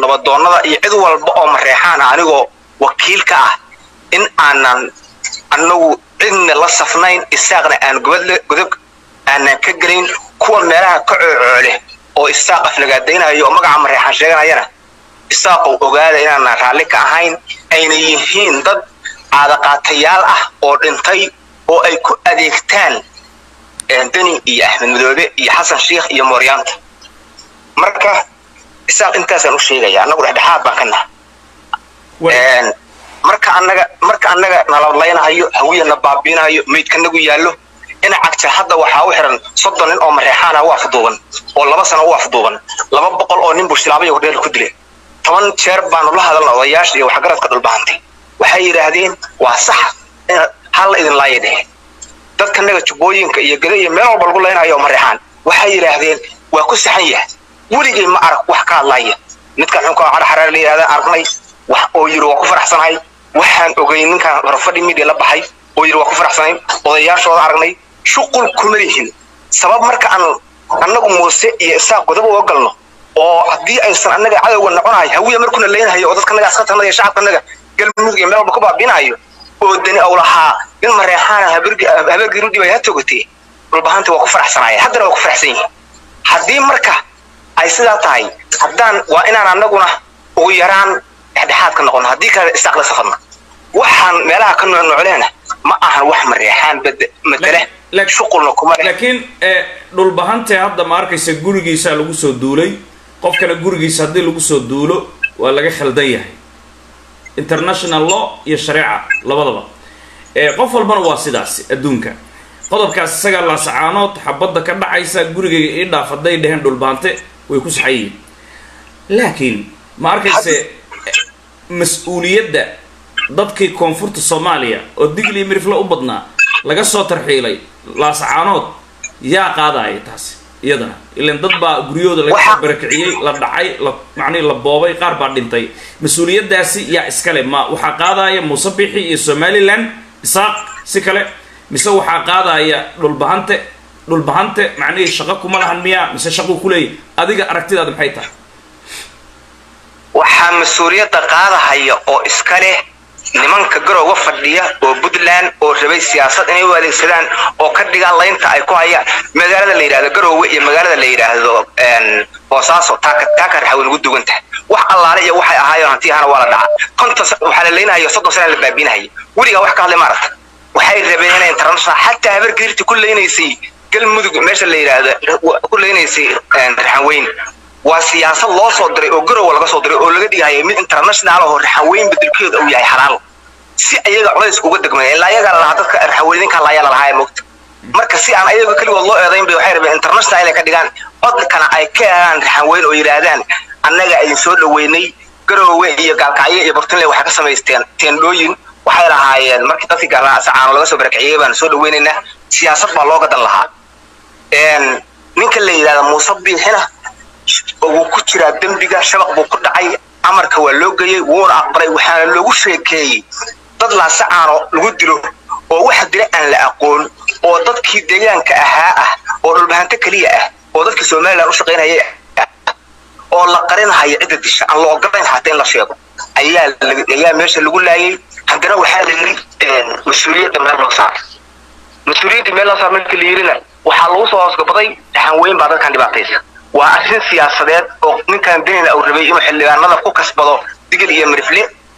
nabadoonnada iyo cid walba oo mareexaan ah anigoo wakiil ka ah in aanan annagu cidna la safnayn isaaqna aan godob aanan ka gelayn kuwa meelaha ka coocoole oo isaaq aflagaadaynayo oo magaca mareexaan sheeganayana isaaqow ogaada inaanaan raalli ka ahayn ayna yihiin dad caadaqaatayaal ah oo dhintay oo ay ku adeegtaan deni iyo axmed madoobe iyo xasan sheikh iyo mooryaanta marka isaaq intaasaan u sheegaya annagu dhexdhexaad baan ka naha marka annaga marka annaga nalablaynahayo hawiyana baabiinahayo maydkanagu yaallo ina cagta hadda waxaa u xiran soddon nin oo mareexaana u afduuban oo laba sano u afduuban laba boqol oo nin buu shilaabaya hordheer ku dilay toban jeer baanu la hadalna odayaasha iyo waxgaradka dhulbahantay waxay yidhaahdeen waa sax halla idin laaya dhehe dadkanaga jubbooyinka iyo gada iyo meel walba lagu laynayo oo mareexaan waxay yidhaahdeen waa ku saxan yahay weligay ma arag wax ka hadlaya midkan xunka cadha xaraar la yidhahda aragnay wax oo yiri waa ku faraxsanahay waxaan ogay ninkan horfadhi media la baxay oo yiri waa ku faraxsanayn odayaashooda aragnay shuqul kuma lihin sabab marka aan annagu muuse iyo isaaq godob uga galno oo haddii aysan annaga cadowga noconahay hawiya markuuna leynahayo oo dadkanaga askartanaga iyo shacabkanaga galmudug iyo meel walba ku baabiinayo oo dani aw lahaa in mareexaana habeergii rudhib ay ha togatee dhulbahanta waa ku faraxsanaya haddana waa ku faraxsan yihin haddii marka ay sidaa tahay haddaan waa inaan annaguna ugu yaraan dhexdhexaad ka noqono haddii kale isaaq la safadna waxaan meelaha ka noocnoocleena ma ahan wax mareexaan madele shuqulna kuma leh laakiin dhulbahante hadda ma arkaysa gurigiisaa lagu soo duulay qofkana gurigiisa haddii lagu soo duulo waa laga khaldan yahay international law iyo shareeca labadaba qof walbana waa sidaas adduunka qodobkaas isagaa laasacaanood xabadda ka dhacaysa gurigayga ii dhaaf hadday dheheen dhulbahante way ku saxan yihiin laakiin ma arkayse mas-uuliyadda dadkii koonfurta soomaaliya oo digli iyo mirifle u badnaa laga soo tarxiilay laasacaanood yaa qaadaya taasi iyadana ilan dad baa guryahooda laga barakiciyey la dhacay la macnihi la boobay qaar baa dhintay mas-uuliyaddaasi yaa iskale ma waxaa qaadaya muuse bixi iyo somalilan isaaq si kale mise waxaa qaadaya dhulbahante dhulbahante macnihii shaqo kuma lahan miyaa mise shaquu kuleeyahy adiga aragtidaada maxay tahay waxaa mas-uuliyadda qaadahaya oo iska leh nimanka garowga fadhiya oo puntland oo rabay siyaasad inay u adeegsadaan oo ka dhigaan laynta ay ku hayaan magaalada la yidhahdo garoowe iyo magaalada la yidhaahdo boosaaso taaka raxaweyn ugu dugan tahay wax allaale iyo waxay ahaayeen hantiyahana waa la dhaca konton waxaa la leynahayo soddon sana la baabiinahaya weligaa wax ka hadlay maaragta waxay rabeen inay international xataa habargeirta ku leynaysay galmudug meesha la yidhaahdo ku leynaysay raxaweyn waa siyaasad loo soo diray oo garowa laga soo diray oo laga dhigahaya mid international oo raxaweyn bedelkeeda uu yahay xalaal si ayaga culays uga degmaya ilaa ayagaa lalahaa dadka raxaweyninka layaa lalahaa moogta marka si aan ayaga keligood loo eedayn bay waxay rabeen international inay ka dhigaan codkana ay ka eegaan raxaweyn oo yidhaahdaan annaga idin soo dhaweynay garowe iyo gaalkacyo iyo bartinle waxay ka samaysteen teendhooyin waxay lahaayeen markii dadkii gaalsacaano laga soo barakiciyey baan soo dhaweynaynaa siyaasad baa loo gadan lahaa ninka la yidhahda muuse biixina wuu ku jiraa dembiga shabaq buu ku dhacay amarka waa loo geeyey wuuna aqbalay waxaana loogu sheekeeyey dad laasacaano lagu dilo oo waxa dila aan la aqoon oo dadkii deegaanka ahaa ah oo dhulbahanto keliya ah oo dadkii somalilan u shaqaynayay oo la qarinahaya cidda disha aan la ogolayn xataa in la sheego ayaa ayaa meesha lagu laayay haddana waxaa la yiri mas-uuliyadda meel loo saar mas-uuliyadda meel loo saar markii la yirina waxaa lagu soo hoosgabaday dhaxan weyn baa dadkan dhibaataysa waa arrin siyaasadeed oo ninkan benina uu rabay inuu xildhibaanada ku kasbado digil iyo mirifle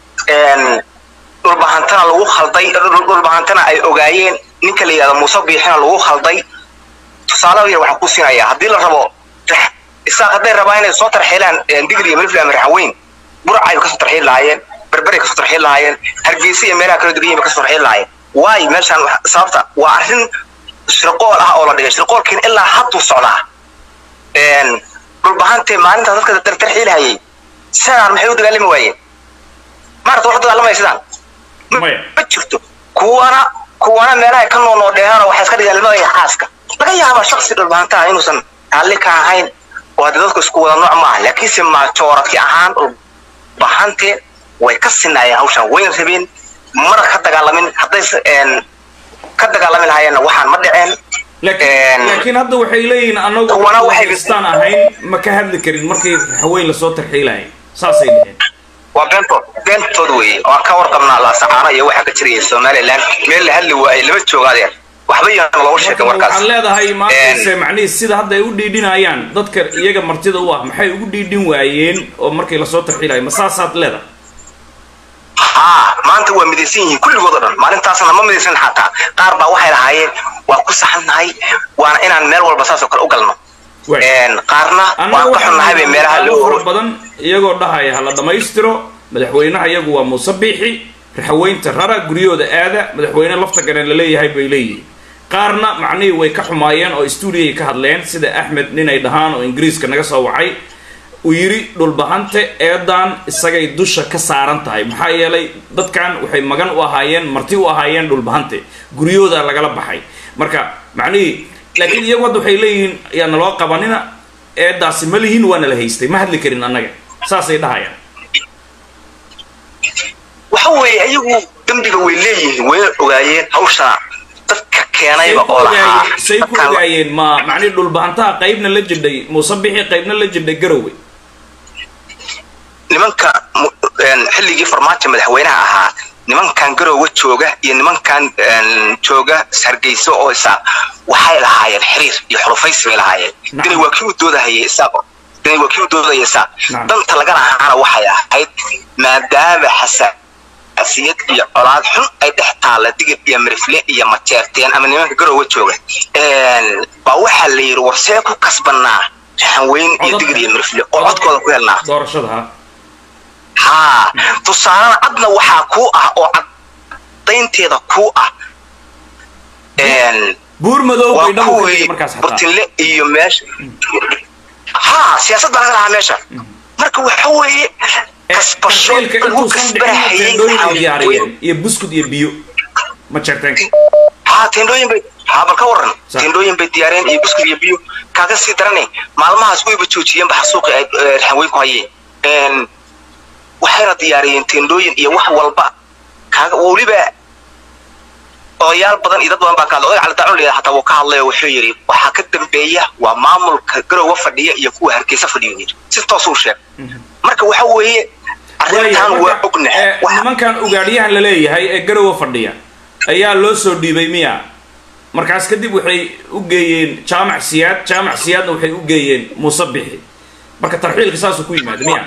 dhulbahantana lagu khalday dhulbahantana ay ogaayeen ninka la yidhahdo muuse biixina lagu khalday tusaale yar waxaan ku siinayaa haddii la rabo isaaq hadday rabaa inay soo tarxiilaan digil iyo mirifle ama raxaweyn burcay kasoo tarxiil lahaayeen berberay kasoo tarxiil lahaayeen hargeysa iyo meelaha kala dugan yihin kasoo tarxiil lahaayeen waayo meeshaan sababta waa arrin shirqool ah oo la dhigay shirqoolkiina ilaa hadduu socdaa dhulbahantee maalinta dadka tarxiilahayay sidaan maxay u dagaalami waayeen maarata wax dagaalamaya sidaan ma jirto kuwana kuwana meelaha ka nool oo dheeraano waxay iska dhigaan limada xaaska laga yaaba shaksi dhulbahantaha inuusan raalli ka ahayn oo hadda dadku isku wada nooc maaha laakiinse majooradki ahaan dhulbahante way ka sinaayeen hawshan wayna rabeen mana ka dagaalamin hadday ka dagaalami lahaayeenna waxaan ma dhiceen laakiin hadda waxay leeyihiin anagu istaan ahayn ma ka hadli karin markii raxweyn lasoo tarxiilaya saasay dheheen waa beentood beentood weeye waan ka warqabnaa laasacaano iyo waxa ka jiraya somaliland meel la hadli waaye lama jooga adeer waxba yaan loogu sheegin warkaas waxaad leedahay maantayse macnihii sida hadda ay u dhiidhinayaan dadka iyaga martida u ah maxay ugu dhiidhin waayeen oo markii lasoo tarxiilayo ma saasaad leedahay haa maanta waa midaysan yihiin kulligood oo dhan maalintaasna ma midaysan xataa qaar baa waxay lahaayeen waa ku saxannahay waana inaan meel walba saasoo kale u galno qaarna waan ka xunnahay bay meelaha loo fara badan iyagoo dhahaya ha la dhammaystiro madaxweynaha iyagu waa muuse biixi raxaweynta rara guryahooda aada madaxweyne lafta garan laleeyahay bay leeyihiin qaarna macnihii way ka xumaayeen oo stuudiyay ka hadleen sida axmed ninay dhahaan oo ingiriiska naga soo wacay uu yidhi dhulbahante eedan isagay dusha ka saaran tahay maxaa yeelay dadkan waxay magan u ahaayeen marti u ahaayeen dhulbahante guryahooda lagala baxay marka macnihii laakiin iyagu hadda waxay leeyihiin ayaa naloo qabanina eedaasi ma lihin waana la haystay ma hadli karin annaga saasay dhahayaan waxa weeye iyagu dembiga way leeyihiin wayna ogaayeen hawsha dadka keenayba oo lahaa say ku ogaayeen ma macnihi dhulbahantaha qaybna la jidhay muuse bixi qaybna la jidhay garowe nimanka xilligii farmaajo madaxweynaha ahaa nimankan garowe jooga iyo nimankan jooga hargeyso oo isaaq waxay lahaayeen xiriir iyo xulufaysi bay lahaayeen dani waa kii u doodahayay isaaq dani waa kii u doodahaya isaaq danta laga lahaana waxay ahayd maadaama xasaasiyad iyo colaad xun ay dhex taalla digir iyo marifle iyo majeerteen ama nimanka garowe jooga baa waxaa la yidhi war see ku kasbanaa raxanweyn iyo digir iyo marifle oo codkooda ku helnaa doorashada haa tusaalena cadna waxaa kuu ah oo cadaynteeda kuu ah buur madow waa bay dhabu ka kuwii markaas xataa burtinle iyo meesha haa siyaasad baa laga lahaa meesha marka waxa weeye kasbasho tarxiilka lagu intuusan dhicin kasbanahayay teendhooyin ay diyaariyeen iyo buskud iyo biyo ma jeerteenka haa teendhooyin bay haa bal ka waran Sa- teendhooyin bay diyaareen iyo buskud iyo biyo kaaga sii darane maalmahaas wayba joojiyeen baxa suuqi ay eh, raxanweyn ku hayeen waxayna diyaariyeen teendhooyin iyo wax walba kaaga weliba odayaal badan iyo dad badan baa ka hadlay oday cali daacun layidhaha xataa wuu ka hadlay oo wuxuu yidhi waxaa ka dambeeya waa maamulka garowa fadhiya iyo kuwa hargeysa fadhiya yidhi si toosuu sheeg marka waxa weeye arrintan waa ognahay Eh, Waxa- nimankan ugaadhyahan la leeyahay ee garowe fadhiya ayaa loo soo dhiibay miya markaas kadib waxay u geeyeen jaamac siyaad jaamac siyaadna waxay u geeyeen muuse bixi marka tarxiilka saasuu ku yimaada miya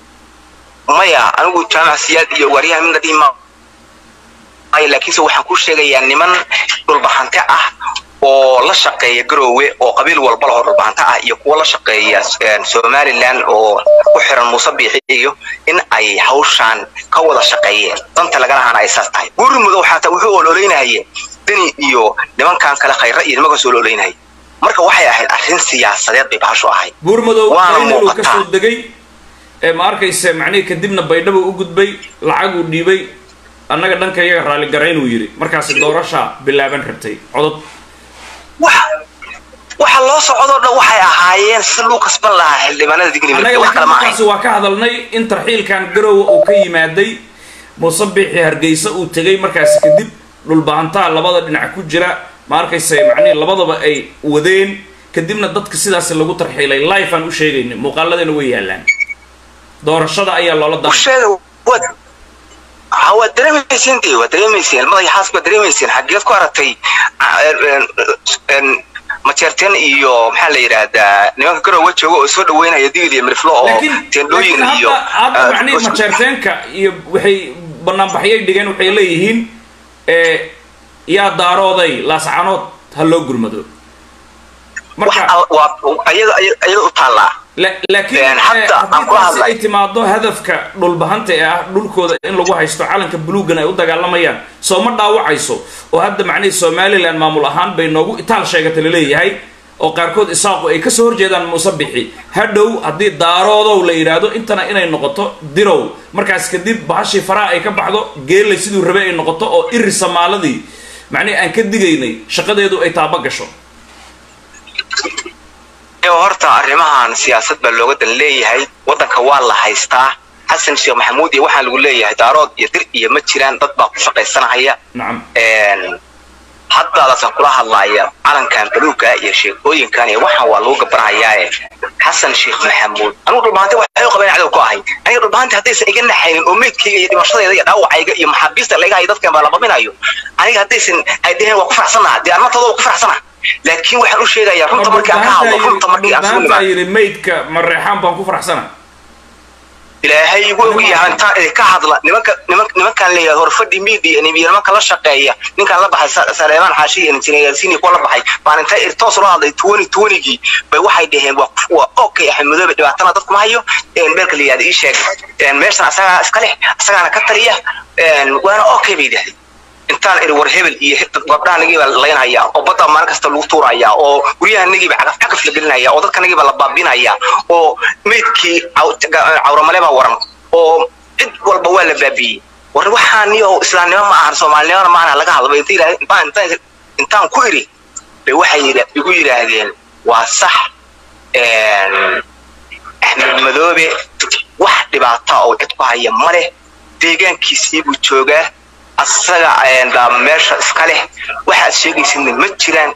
maya anigu jaamac siyaad iyo waaryahan midna dhihi ma ay laakiinse waxaan ku sheegayaa niman dhulbahante ah oo la shaqeeya garoowe oo qabiil walba lahoo dhulbahante ah iyo kuwa la shaqeeya eh, somaliland oo ku xiran muuse biixi iyo in ay hawshaan ka wada shaqeeyeen danta laga lahaana ay saas tahay buuri mudow xataa wuxuu ololeynahayeen deni iyo nimankan kale khayra iyo nimankaas ololeynahayay marka waxay ahayd arrin siyaasadeed bay bahashu ahayd buur madow Waana qaynal uu ka muuqataa. soo degay ee ma arkayse macnihii kadibna baydhabo u gudbay lacaguu dhiibay annaga dhanka iyaga raalligarayn uu yidhi markaasi doorashaa bilaaban rabtay codod waxa waxa loo socdoo dhan waxay ahaayeen si luu kasban lahaa xildhibaanada digni annaga wax kale laakiin ma ahayn markaasi waa ka hadalnay in tarxiilkan garowe uu ka yimaaday muuse biixi hargeysa uu tegay markaasi kadib dhulbahantaha labada dhinac ku jira ma arkayse macnihii labadaba ay wadeen kadibna dadka sidaasi lagu tarxiilay life aan u sheegayna muuqaaladana way yaalaan doorashada ayaa loola dan usheega waad ha waad dareemayseen dee waad dareemayseen madaxa xaas baad dareemayseen xageed ku aragtay ah, en- en- majeerteen iyo maxaa la yidhaahdaa nimanka garowe jooga oo soo dhaweynaya digil iyo miriflo oo laakiin teendhooyin laakiin iyo hadda hadda ah, macnihii buskud- majeerteenka iyo waxay banaanbaxyay dhigeen waxay leeyihiin ee yaa daarooday laascanood ha loo gurmado wax marka al- waa ayaga ayaga- ayaga u taallaa la- laakiin Een, eh, hadda aan haddii ku taasi hadlay. ay timaado hadafka dhulbahanta ee ah dhulkooda in lagu haysto calanka buluugan ay u dagaalamayaan soo ma dhaawacayso oo hadda macnihii somaliland maamul ahaan bay noogu itaal sheegata laleeyahay oo qaarkood isaaqu ay kasoo horjeedaan muuse bixi hadhow haddii daaroodow la yidhaahdo intana inay noqoto dirow markaas kadib bahashii faraha ay ka baxdo geelay siduu rabe ay noqoto oo iri samaaladii macnihii aan ka digaynay shaqadeedu ay taaba gasho ee horta arrimahan siyaasad baa looga dan leeyahay waddanka waa la haystaa xasan sheekh maxamuud iyo waxaa lagu leeyahay daarood iyo dir iyo ma jiraan dad baa ku shaqaysanahaya nacam Een, haddaadan kula hadlaaya calankan baluuga iyo sheekooyinkan iyo waxaan waa lagu gabanhayaae xasan sheekh maxamuud anugu dhulbahanti waxay u qabeen cadow ku ahay aniga dhulbahanti haddaysan iga naxaynin oo meydkayga iyo dhimashadeeda iyo dhaawacayga iyo maxaabiista laga hayo dadkan baa la babinayo aniga haddaysan ay dheheen waa ku faraxsanaha dee armantooda waa ku faraxsanaha laakiin waxaan u sheegayaa runta markii aan ka hadlo runta markii aan sugu dhulbahantaa yidhi maydka mareexaan baan ku faraxsana ilaahay igu ogyahay intaan idinka hadla nimanka niman nimankaan leeyahay horfadhi media iyo nimanka la shaqeeya ninkaan la baxay saleemaan xaashi iyo injineersiini kuwa la baxay baan intay irtoos ula hadlay tuwani tuwanigii bay waxay dhaheen waa waa okay axmed madoobe dhibaatana dadku ma hayo beelka la yihahda ii sheeg meeshan asagaa iska leh asagaana ka taliya waana okay bay dhahdeen intaan iri war hebel iyo gabdhahanagiiba laynhayaa oo badda maalin kasta lagu tuurayaa oo guryahanagiiba cagaf cagaf la gelinaya oo dadkanagiiba la baabinaya oo meydkii cawramale baa waran oo cid walba waa la baabiyey war waxaaniyo islaamnimo ma ahan soomaalinimona ma ahan laga hadlo intaan ku iri bay waxay igu yidhaahdeen waa sax axmed madoobe wax dhibaata oo cid ku haya ma leh deegaankiisii buu joogaa asaga meesha iska leh waxaad sheegaysidna ma jiraan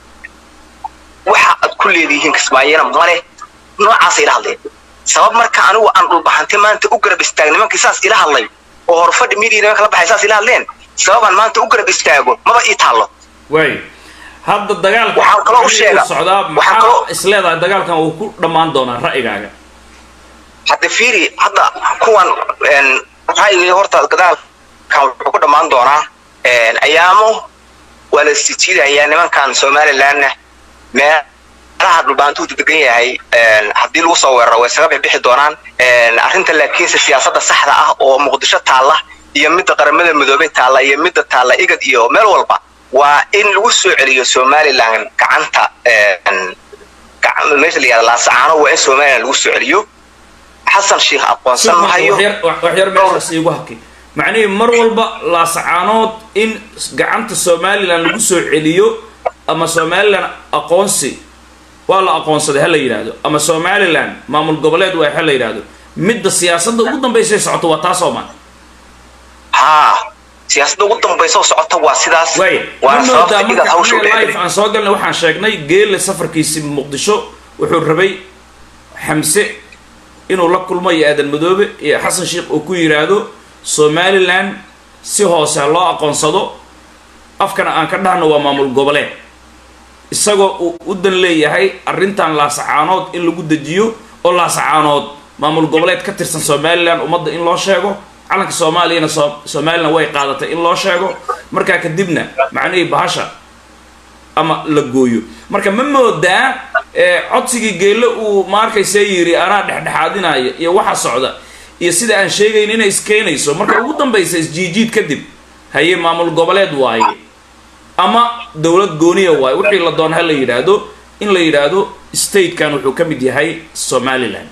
waxa aad ku leedihiin kismaayana male noocaasay ila hadleen sabab marka anigu aan dhulbaxantay maanta u garab istaag nimankii saas ila hadlay oo horfadhi midia nimanka la baxay saas ila hadleen sababaan maanta u garab istaago maba ii taallo waay hadda dagaalka Waxaan kaloo u sheega- socdaa waxaan maxaa kaloo- isleedahay dagaalkan uu ku dhammaan doonaa ra'yigaaga hadda fiiri hadda kuwan ra'yigii horta gadaalkan wuxuu ku dhammaan doonaa ayaamo waa la sijiidayaa nimankan somalilandna meelaha dhulbaantuu degan yahay haddii lagu soo weeraro way isaga bixbixi doonaan arrinta laakiinse siyaasadda saxda ah oo muqdisho taalla iyo midda qaramada midoobay taalla iyo midda taalla igad iyo meel walba waa in lagu soo celiyo somaliland gacanta gacan- meesha la yihahda laasacaano waa in somaliland lagu soo celiyo xasan sheekh aqoonsan mahayo waxyar waxyar meeshaas iigu haki macnihii mar walba laasacaanood in gacanta somalilan lagu soo celiyo ama somalilan aqoonsi waa la aqoonsaday ha la yidhaahdo ama somalilan maamul goboleed waa ha la yidhaahdo midda siyaasadda ugu dambaysay socoto waa taas oo maan haa siyaasadda ugu dambaysa oo socota waa sidaas waay waana ma sababta moodaa igad marka hawsha u anaga live dheeray aan soo galnay waxaan sheegnay geelle safarkiisi muqdisho wuxuu rabay xamse inuu la kulmo iyo aadan madoobe iyo xasan sheekh uu ku yidhaahdo somalilan si hoose ha loo aqoonsado afkana aan ka dhahno waa maamul goboleed isagoo uu u dan leeyahay arrintan laasacaanood in lagu dejiyo oo laasacaanood maamul goboleed ka tirsan somalilan ummadda in loo sheego calanka soomaaliyana so- somalilan way qaadatay in loo sheego markaa kadibna macnihii bahasha ama la gooyo marka ma moodaa ee, codsigii geelle uu maarkaysa yiri anaa dhexdhexaadinaya iyo waxa socda iyo sida aan sheegayn inay iskeenayso marka ugu dambaysa isjiijiid kadib haye maamul goboleed waaye ama dowlad gooniya waaye wixii la doon ha la yidhaahdo in la yidhaahdo statekan wuxuu ka mid yahay somaliland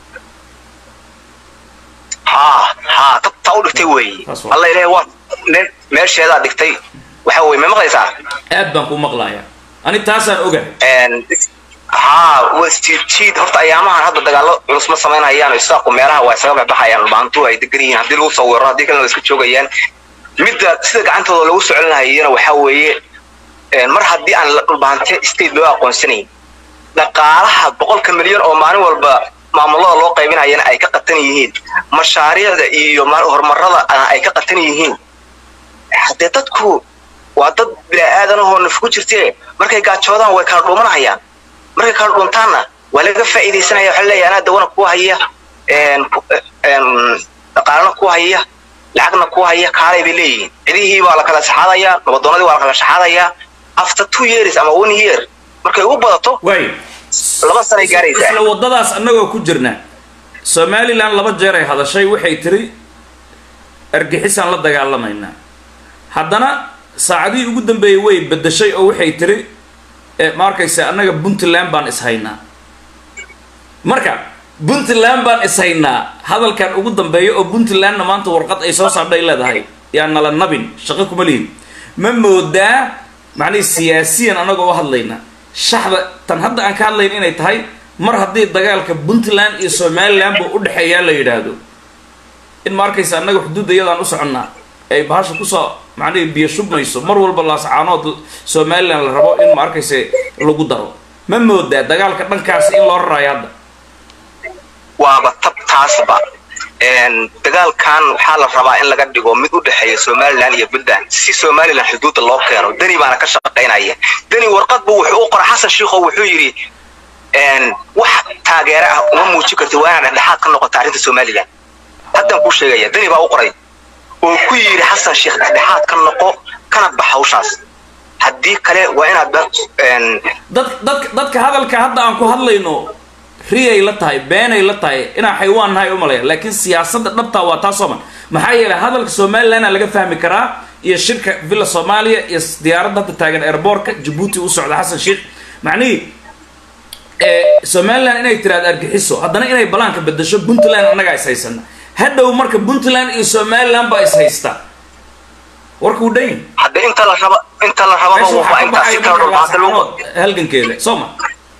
haa haa tabtaa u dhigtay weeye Taas waa. alla ilaahay waa nin meesheedaa dhigtay waxa weye ma maqlaysaa aad baan ku maqlayaa ani taasaan ogahay Een, haa waa jiid horta ayaamahan hadda dagaalo culus ma samaynayaan isaaqu meelaha waa isaga baxbayaan dhulbaantu ay degan yihiin haddii lagu soo weeraro haddii kalena waa iska joogayaan midda sida gacantooda lagu soo celinahayana waxaa weeye een, mar haddii aan la dhulbaante state loo aqoonsanayn dhaqaalaha boqolka milyan oo maalin walba maamulada loo qaybinayana ay ka qatan yihiin mashaariicda iyo ma- horumarada ah ay ka qatan yihiin haddee dadku waa dad bini-aadan ahoo naf ku jirtee markay gaajoodaan way kala dhuumanahayaan markay kala dhuuntaanna waa laga faa'iidaysanaya waxaa leeyahay anaa dawana ku haya een, ku- een, dhaqaalana ku haya lacagna ku haya kaalay bay leeyihiin cidihii baa la kala saxaadayaa nabadoonadii waa la kala saxaadayaa after two years ama one year markay ugu badato waay laba sanay gaaraysaa isla waddadaas annagoo ku jirna somalilan laba jeer ay hadashay waxay tiri argixisaan la dagaalamaynaa haddana saacadihii ugu dambeeyey way beddeshay oo waxay tiri eh, ma arkaysa annaga puntland baan ishaynaa marka puntland baan ishaynaa hadalkan ugu dambeeya oo puntlandna maanta warqad ay soo saardhay leedahay yaa nala nabin shaqo kuma lihin ma moodaa macnihi siyaasiyan annagoo u hadlayna shaxda tan hadda aan ka hadlayn inay tahay mar haddii dagaalka puntland iyo somaliland buu u dhexeeyaa la yidhaahdo in ma arkaysa annaga xuduudda iyadaan u soconnaa ay bahasha kusoo macnihi biyo shubmayso mar walba laascaanood somalilan la rabo in ma arkayse lagu daro ma moodaa dagaalka dhankaasi in loo rarayo hadda waaba tab taasba dagaalkan waxaa la rabaa in laga dhigo mid u dhexeeya somalilan iyo puntland si somalilan xuduudda loo keeno deni baana ka shaqaynaya deni warqadbu wuxuu u qoray xasan shiikho wuxuu yidhi wax taageero ah uma muujin karti waa inaad dhexdhexaad ka noqota arrinta somalilan haddaan kuu sheegaya deni baa u qoray oo ku yidhi xasan sheekh dhexdhexaad ka noqo kana bax hawshaas haddii kale waa inaad dad dadka dadka hadalka hadda aan ku hadlayno riyay la tahay beenay la tahay inaan xaywaan nahay umalaya laakiin siyaasadda dhabtaa waa taasoo man maxaa yeelay hadalka somalilandna laga fahmi karaa iyo shirka villa soomaaliya iyo diyaaradda hadda taagan airboortka jabuuti u socda xasan sheekh macnihii somaliland inay tiraahdo argixiso haddana inay balaanka bedasho puntland annagaa is haysana hadhow marka puntland iyo somaliland baa is haysta warka u dhan hadda inta la raba inta la rababa waa intaas si kala dhulbaanta lagu halgankeeda soo ma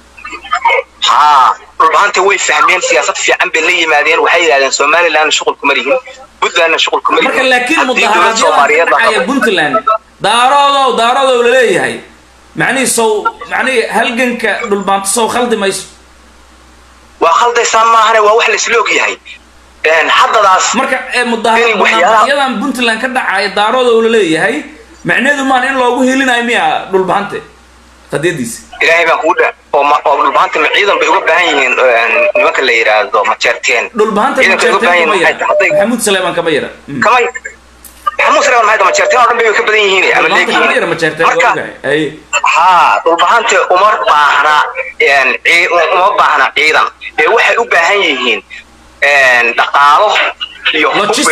haa dhulbaanta way fahmeen siyaasad fiican bay la yimaadeen waxay yidhahdeen somaliland shuqul kuma lihin puntlandna shuqul kuma lihin marka laakiin mudaharaadyada dhacaya puntland daaroodow daaroodow laleeyahay macnihii sow macnihii halganka dhulbaanto sow khaldi mayso waa khaldaysaa maahane waa wax laisla og yahay haddadaas marka mudaharaayadan puntland ka dhacaya daaroodow laleeyahay macneedu maan in loogu helinayo miya dhulbahante qadiyadiisa ilaahay baan kugu dha oo oo dhulbahanta ma ciidan bay uga baahan yihiin nimanka la yidhaahdo majeerteen dhulbahanta kama yara maxamuud saleeman kama yara kamay maxamuud saleeman maxay majeerteen oo dhan bay ka badan yihiin ama leeyihiin marka haa dhulbahanta uma baahna uma baahna ciidan ee waxay u baahan yihiin dhaqaalo iyo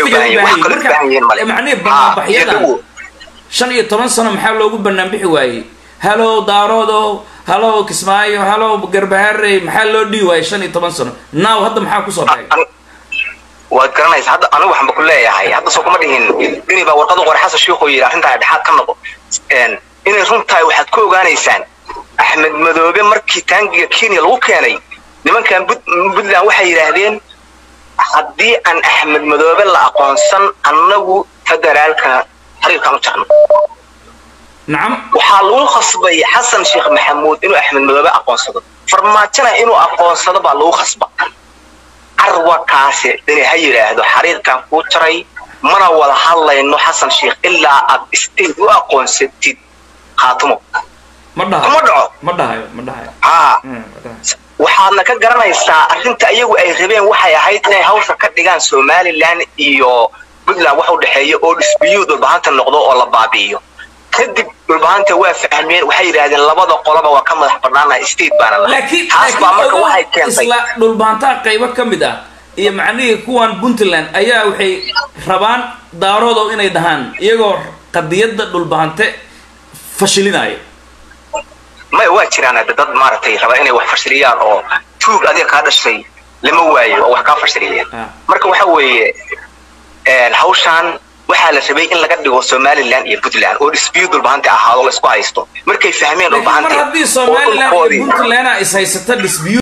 macnihi banaanbaxyadan shan iyo toban sano maxaa loogu banaanbixi waayey halow daaroodow halow kismaayo halow garbaharey maxaa loo dhihi waayey shan iyo toban sano naaw hadda maxaa kusoo dhacay waad garanaysa hadda anigu waxaan ba ku leeyahay hadda soo kuma dhihin dini baa warqad u qoray xasan shiikhu yidhi arrintaa dhexaad ka noqo inay run tahay waxaad ku ogaanaysaan axmed madoobe markii taangiga kenya lagu keenay nimankan puntland waxay yidhaahdeen haddii aan axmed madoobe la aqoonsan annagu federaalka xiriirkaan u jarno nacam waxaa lagu khasbay xasan sheekh maxamuud inuu axmed madoobe aqoonsado farmaajona inuu aqoonsado baa lagu khasba carwakaasi inay ha yidhaahdo xiriirkaan kuu jaray mana wada hadlayno xasan sheekh ilaa aad state u aqoonsatid khaatimo ma dhahayo kuma dhaco ma dhahayo ma dhahayo haa waxaadna ka garanaysaa arrinta iyagu ay rabeen waxay ahayd inay hawsha ka dhigaan somaliland iyo puntland wax u dhexeeya oo dhisbiyuu dhulbahanta noqdo oo la baabi'iyo kadib dhulbahanta waa fahmeen waxay yidhaahdeen labada qoloba waa ka madax banaanaha state baana laakiin taas baa marka waxay keentay isla dhulbaantaha qaybo ka mid ah iyo macnihii kuwan puntland ayaa waxay rabaan daaroodow inay dhahaan iyagoo qadiyadda dhulbahante fashilinaya maya waa jiraan hadda dad maaragtay raba inay wax fashiliyaan oo tuug adiga kaa dhashay lama waayo oo wax kaa fashiliyeen marka waxa weeye hawshaan waxaa la rabay in laga dhigo somaliland iyo puntland oo dispute dhulbahante ahaado la isku haysto markay fahmeen mar dhulbahante haddii somaliland iyo puntland is haysata dispute